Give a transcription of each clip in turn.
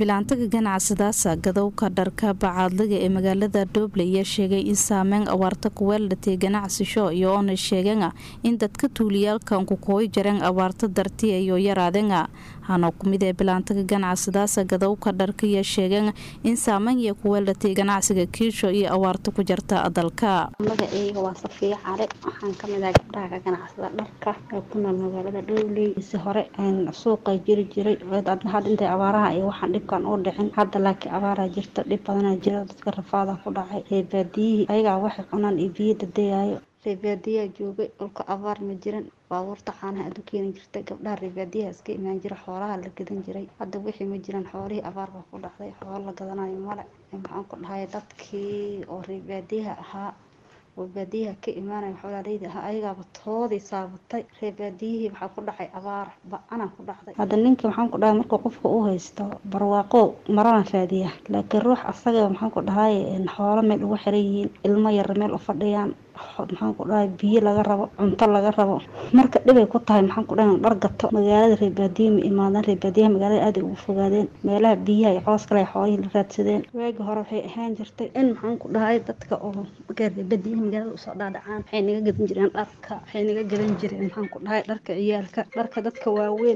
bilaantaga ganacsadaasa gadowka dharka bacaadliga ee magaalada dooble ayaa sheegay in saameyn abaarta kuweeldhatay ganacsisho iyo oona sheegana in dadka tuuliyaalkan ku kooy jareen abaarta darti iyo yaraadenga hana kumid ee bilaantaga ganacsadaasa gadowka dharka ayaa sheegeen in saameyn iyo kuweeldhatay ganacsiga kiisho iyo abaarta ku jarta dalka magaceyga waa safiya cali waxaan kamid ahay gabdhaha ka ganacsada dharka ee ku nool magaalada dhowley si hore suuqa jiri jiray had intay abaaraha iyo waxaan dhibkan u dhicin hadda laakiin abaaraa jirta dhib badanaa jira dadka rafaada ku dhacay reebaadiyihii ayagaa waxay cunaan iyo biyo dadayaayo reebaadiyaa joogay dhulka abaar ma jiran baabuurta caanaha aad u keeni jirtay gabdhaha reebaadiyaha iska imaan jira xoolaha la gadan jiray hadda wixii ma jiran xoolihii abaar baa ku dhacday xoolo la gadanayo male maxaan ku dhahay dadkii oo reebaadiyaha ahaa oo baadiyaha ka imaanaya xoolaaleyda ahaa ayagaaba toodii saabatay reebaadiyihii waxaa ku dhacay abaar ba-ana ku dhacday hadda ninkii maxaan ku dhahay markuu qofka u haysto barwaaqo marana raadiya laakiin ruux asaga maxaan ku dhahay xoolo meel ugu xiran yihiin ilmo yar meel u fadhiyaan maxaan ku dhahay biyo laga rabo cunto laga rabo marka dhibay ku tahay maxaan ku dhahay dhar gato magaalada reebaadiya ma imaadaan reebaadiyaha magaalada aada ugu fogaadeen meelaha biyaha iyo coos kale xoolihii la raadsadeen waagi hore waxay ahaan jirtay in maxaan ku dhahay dadka oo reebaadiyaha magaalada usoo dhaadhacaan waxay naga gadan jireen dharka waxay naga gadan jireen maxaan ku dhahay dharka ciyaalka dharka dadka waaweyn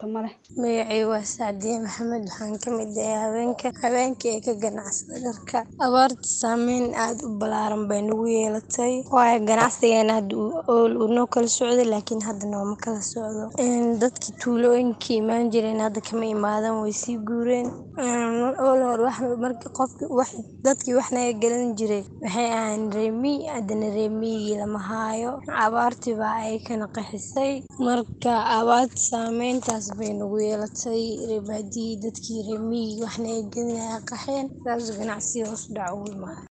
magacay waa sacdiye maxamed waxaan kamid ahay haweenka haweenka ee ka ganacsada dharka abaarta saameyn aada u balaaran bay nagu yeelatay waayo ganacsigeena hadda ool uu noo kala socday laakiin hadda nooma kala socdo dadkii tuulooyinkii imaan jireen hadda kama imaadan way sii guureen ool hor marka qofki wax dadkii wax naga galan jiray waxay ahayn reemiy haddana reemiyigii lama haayo abaartii baa ay kana qaxisay marka abaarta saameyntaas bay nagu yeelatay reebaadiyii dadkii reemiyigii wax naga gelinaya qaxeen saas ganacsiga hoos dhac ugu imaada